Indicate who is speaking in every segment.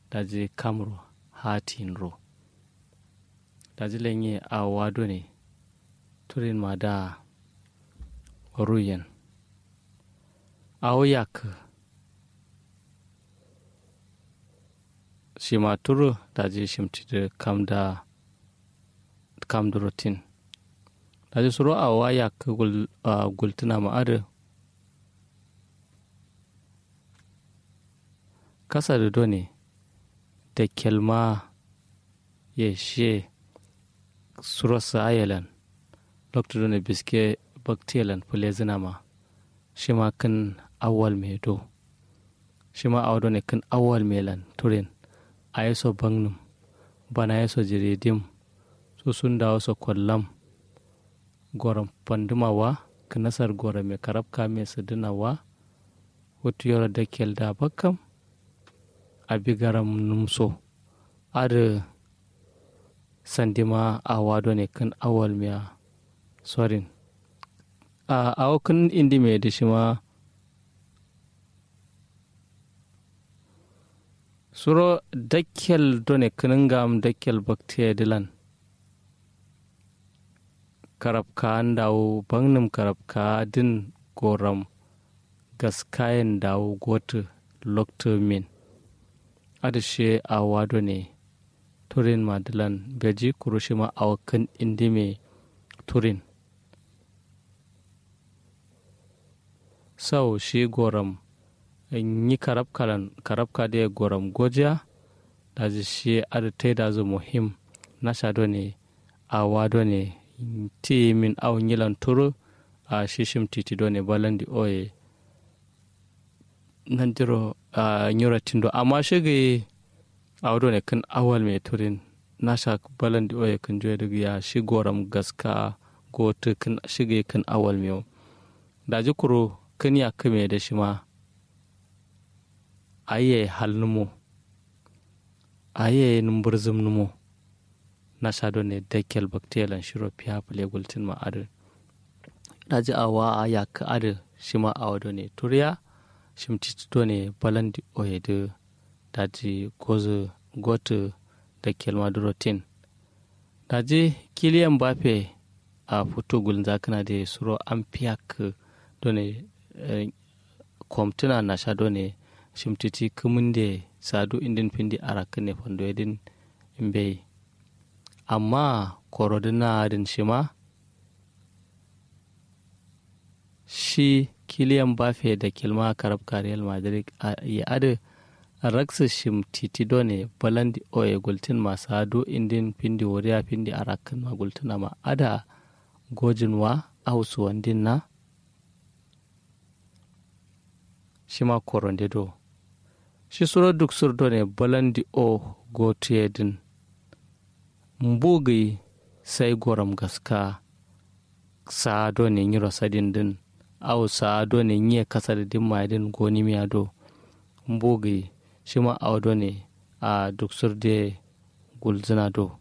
Speaker 1: daji kamro hatin ro daji lenye a wado ne turin ma da ruyen awoyak shima turu daji shimtide kam da kam durotin daji suro a waya ka gultuna ma'ada kasa da done da kelma ya she suro sa ayalan lokta done biske baktiyalan fule zina ma shi ma kan awal mai do shi ma awa done kan awal mai lan turin a yaso bangnum bana yaso jiridim su sun dawo so kwallam goron pandumawa kanasar gora mai karabka mai sadinawa hutu yoro da kel da bakam abi garam numso ada sandima a wado ne kan awal miya sorin a awakan indi mai da shi ma suro dakkel done kaningam dakkel baktiya dilan karabka dawo bangnum karabka din goram gaskayen dawo gotu lokto min adashe a wado ne turin madilan beji kurushima a wakan indi mai turin sau shi goram yi karabka da goram gojiya da shi adatai da zu muhim na shado ne a wado ne ti min aw nyilan turu a shishim titi do ne balandi oye nandiro a nyura tindo amma shige awdo ne kan awal me turin nasha balandi oye kan joye daga ya shi goram gaska go to kan shige kan awal me da ji kuro kan ya kame da shi ma aye halnumo aye numburzum numo na sado ne dekel bakterial shiro fiya fule gultin ma adu daji awa a ya ka adu shi ma awa do ne turiya shim tito ne balandi oye de daji gozu gotu da kelma durotin daji kiliyan bafe a fito gulin zakana da suro an fiya ka do ne kwamtuna na sha do ne shim titi kumin da sadu indin findi arakin ne fando edin imbe amma korodina din shi ma shi kiliyan bafe da kilma karab real madrid ya adu raksa shim titi done balandi oye gultin masu hadu indin pindi wariya pindi arakan ma gultuna ma ada gojin wa ausu wandin na shi ma koronde do shi suro duk sur done balandi o gotiyedin mbugi sai goram gaska sa do ne nyiro sadin din au sa do ne nye kasar din ma din goni miya do mbugi shi ma au do ne a duk sur de gulzina do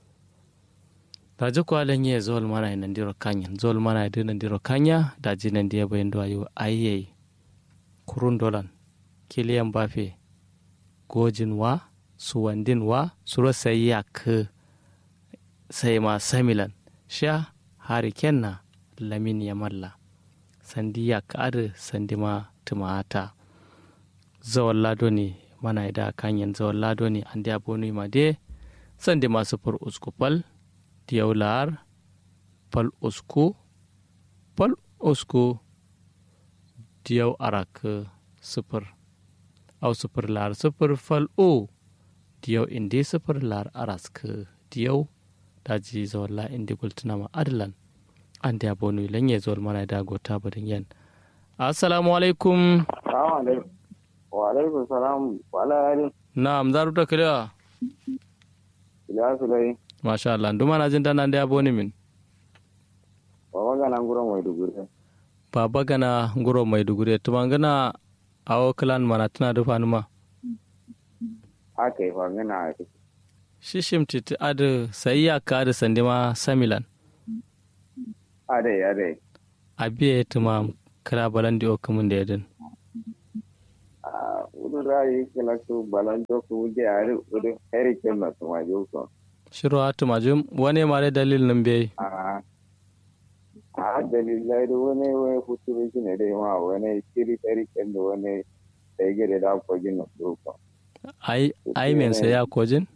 Speaker 1: da ji kwa lenye zol mana nan diro kanya zol mana din nan diro kanya da ji nan dia bayin do ayo ayye kurun dolan kiliyan bafe gojin wa suwandin wa suro sai ya ka sai ma samilan sha hari kenna lamin ya malla sandi ya ka'ar sandi ma tumata zawon lado ne mana da kanyan zawon lado ne an da bonu ma de sandi ma sufur usku fal diyau lar fal usku fal usku diyau arak sufur au sufur lar sufur fal o diyau indi sufur lar arask diyau daji zawalla indi gultunama adalan ande abonu lanye zawal mana da gota badin yan assalamu alaikum
Speaker 2: wa alaikum salam wa ala
Speaker 1: na'am zaru ta kira
Speaker 2: ila sulai
Speaker 1: masha Allah nduma na jin dana da aboni min
Speaker 2: baba gana nguro mai dugure
Speaker 1: baba gana nguro mai dugure tuma gana awo klan mana tana da fanuma
Speaker 2: haka yi fa gana
Speaker 1: shishim titi adu sayya ka adu sandima samilan
Speaker 2: ade ade
Speaker 1: abiye tuma kala balandi o kamun da yadin
Speaker 2: a wudu rayi kila ku balanjo ku wuje ari udu heri kenna to ma joko
Speaker 1: shiro atu majum wane mare dalil nan be
Speaker 2: a a dalilai da wani wani futuro shi ne dai ma wani kiri heri kenna wani sai gere da ko gina doko
Speaker 1: ai ai men sai ya kojin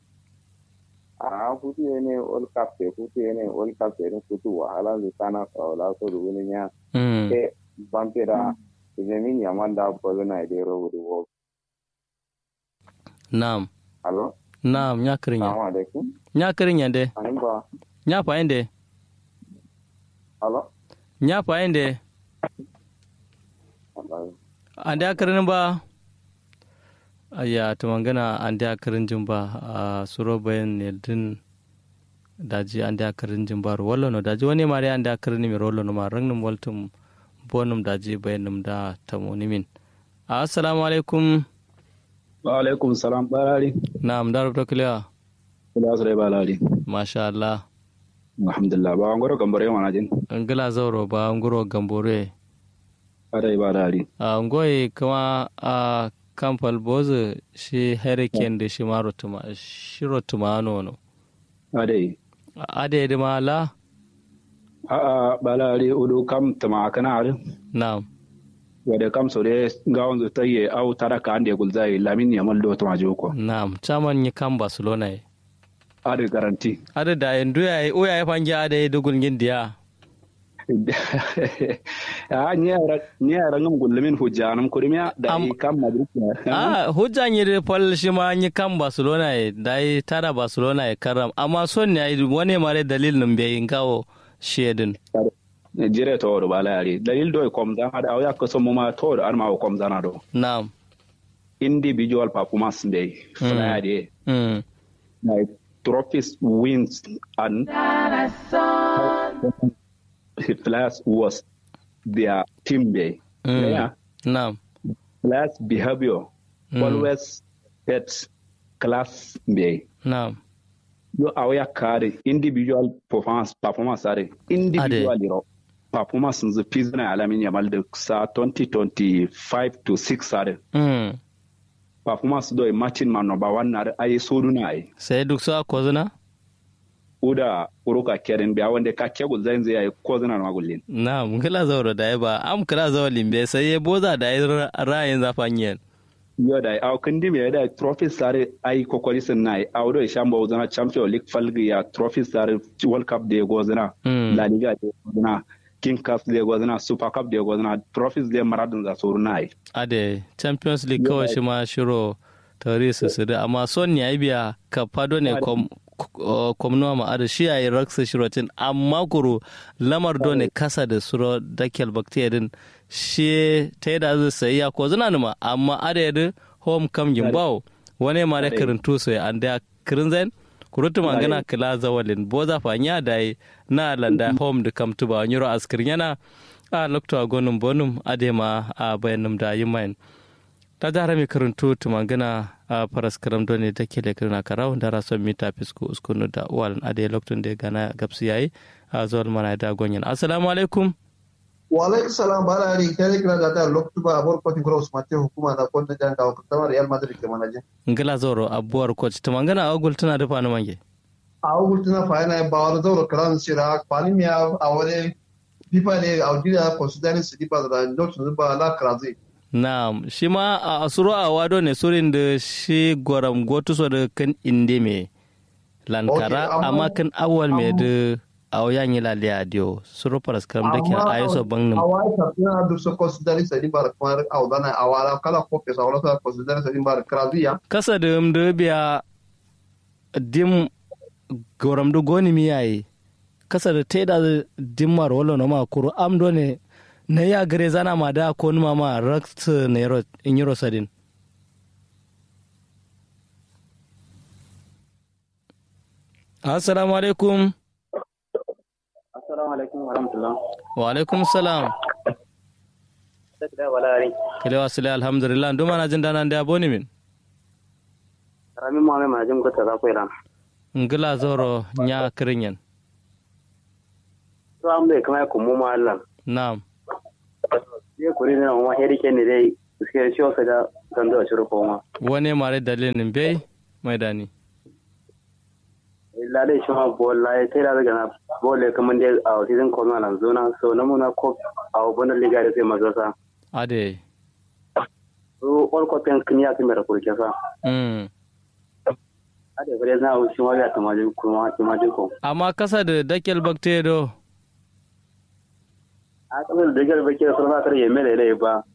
Speaker 2: a futu ne ol kapte futu ne ol kapte ne futu wahala zu sana kawla so du wani nya
Speaker 1: mm
Speaker 2: ke bampira idan ya manda ko na dai ro du wo
Speaker 1: nam
Speaker 2: alo
Speaker 1: nam nya kirin ya
Speaker 2: assalamu alaikum
Speaker 1: nya kirin ya de
Speaker 2: anin ba
Speaker 1: nya fa inde
Speaker 2: alo
Speaker 1: nya fa inde
Speaker 2: Allah
Speaker 1: ande akirin ba aya to mangana ande akirin jin ba a suro bayan ne din daji ande akirin jin ba wallo no daji wani mare ande akirin mi rollo no ma rangnum waltum bonum daji bayanum da tamoni min assalamu alaikum
Speaker 3: wa alaikum salam barari
Speaker 1: na'am dar to kliya
Speaker 3: kula su dai barari
Speaker 1: masha Allah
Speaker 3: alhamdulillah ba ngoro gambare wana jin
Speaker 1: ngila zauro ba nguro gambore
Speaker 3: adai barari
Speaker 1: a ngoyi kuma a kamfal bozu shi hurricane da shi maro tuma shiro tuma nono
Speaker 3: adai
Speaker 1: ade da mala
Speaker 3: a a barari udu kam tama kana ar
Speaker 1: na'am
Speaker 3: wade kam so de gawon zo taye au taraka ande gulzai lamin ya maldo to majoko
Speaker 1: na'am chaman yi kan barcelona ye
Speaker 3: ade garanti
Speaker 1: ade da yandu ya yi uya ya fangi ade dugul gindiya
Speaker 3: a nyara nyara ngam gulmin hujjanam kurmiya da
Speaker 1: Am-
Speaker 3: i kam madrid
Speaker 1: a hujjan yi da fal shi ma yi kan barcelona ye da yi tara barcelona ye karam amma son ne yi wani mare dalilin bai yin kawo shedin
Speaker 3: jire to do balari dalil do kom da hada awya ko somo ma to ar ma kom dana do
Speaker 1: na'am
Speaker 3: individual performance day flyer day
Speaker 1: mm.
Speaker 3: like trophies wins and players was their team day.
Speaker 1: Mm.
Speaker 3: Yeah.
Speaker 1: na'am
Speaker 3: Players behavior
Speaker 1: Mm.
Speaker 3: always gets class day.
Speaker 1: na'am
Speaker 3: You aware carry individual performance performance are individual ro performance the pizna alamin yamal da sa 2025 to 6 are
Speaker 1: mm.
Speaker 3: performance do matching man number 1 na ai soduna ai
Speaker 1: sai duk sa kozuna
Speaker 3: uda uruka keren biya wanda ka kegul zai zai ko zana na magullin
Speaker 1: Na'am, kila zauro da ya ba, am kila zauro limbe sai ya boza da ya ra'ayin zafanyen.
Speaker 3: yo da aw kandi me da trophy sare ai kokori sun nai aw do shamba uzana champion league falgi ya trophy sare world cup de gozana
Speaker 1: Mm.
Speaker 3: la liga de gozana king cup de gozana super cup de gozana trophies de maradon za suru nai
Speaker 1: Ade, Champions League kawai shi ma shiro tare su su da, amma son ya yi biya ka fado ne kom komnuwa ma ada shi ya yi raksa shirotin, amma kuro lamar do ne kasa da suro dakel bacteria din shi ta yi da zai sayi ya ko zina nima, amma ada yadda home kam gimbawo wani ma da
Speaker 3: Ade.
Speaker 1: kirin tuso ya an da kirin zain kurutu magana kila zawalin boza fanya da yi na landa home da kam tuba wani ro askir yana a lokto a gonum bonum adema a bayanum da yi main ta jara mai karantu tumangana a faras karam doni da ke da kirna karau da rason mita fisko uskunu da uwalan ade lokton da gana gabsu yayi a zuwa mana da gonyan assalamu alaikum
Speaker 4: wa alaikum salam bara ari kare kira da ta loktu ba abor ko tin cross mate hukuma da kon da janga ko tamar real madrid ke manaje
Speaker 1: ngila zoro abuwar coach tumangana a gul tana dafa mange
Speaker 4: a ugul tuna fa na ba wala zoro kran sira pani mi a awale pipa ne a udira considering si pipa da loktu ba la krazi
Speaker 1: na'am shi ma a asuro a wado ne surin da shi goram gotu so da kan inde me lankara
Speaker 4: Okay, amma-
Speaker 1: amma kan awal me da a yan yi laliya dio suro faras karam da ke a yi so bangnin
Speaker 4: awai ta tuna du so considering si pipa ko a udana awala kala ko pesa wala ta considering si pipa krazi ya
Speaker 1: kasa da da biya dim goram do goni mi yayi kasa da teda dimmar wala no ma kuru am do ne na ya gare zana ma da ko numa ma rakt ne ro in yiro sadin assalamu alaikum
Speaker 2: assalamu alaikum wa rahmatullah
Speaker 1: wa alaikum salam
Speaker 2: da walari
Speaker 1: kile wasile alhamdulillah nduma na jinda nan da boni min
Speaker 2: rami mu mai majin ko ta ko iran
Speaker 1: ngila zoro nya kirinyen
Speaker 2: to am bai kama ko mu ma Allah
Speaker 1: na'am
Speaker 2: ye kuri ne ma heri ke ne dai
Speaker 5: suke shi wasa da gando a shirin koma
Speaker 1: wane mare dalilin bai mai dani
Speaker 5: lalai shi ma bola ya sai da daga na bola kamar da a season koma nan zona so na muna ko a wannan liga da sai mazasa
Speaker 1: ade
Speaker 5: so all copen kiniya sun mera kurke sa
Speaker 1: mm
Speaker 5: ade bare na wuce ma ya tamaji kuma tamaji ko
Speaker 1: amma kasa da dakel baktedo
Speaker 5: a kamar da daga bake da sarfa tare yeme da lai ba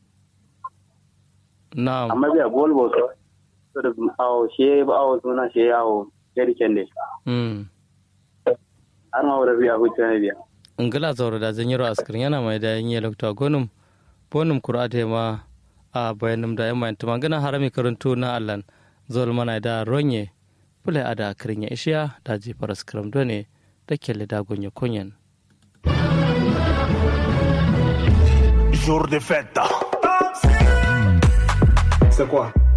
Speaker 1: na'am
Speaker 5: amma biya bol bo so so da awo she ba awo suna she awo yari kende
Speaker 1: mm
Speaker 5: har ma wala biya hutu ne biya
Speaker 1: ngala zauro da zanyiro askirin yana mai da yin lokta gonum bonum kurate ma a bayanum da yamma tuma gana harami karantu na allan zol mana da ronye pule ada akirin ya ishiya da ji faras kiram done da kelle da gonye konyen
Speaker 6: Jour de fête.
Speaker 7: C'est quoi